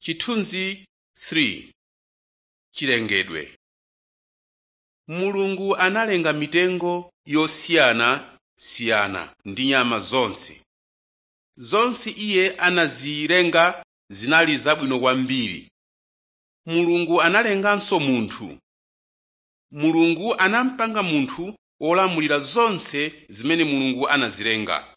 Chithunzi 3 Chilengedwe Mulungu analenga mitengo yosiyanasiyana ndi nyama zonse. Zonse Iye anazilenga zinali zabwino kwambiri. Mulungu analenganso munthu. Mulungu anampanga munthu wolamulira zonse zimene Mulungu anazilenga.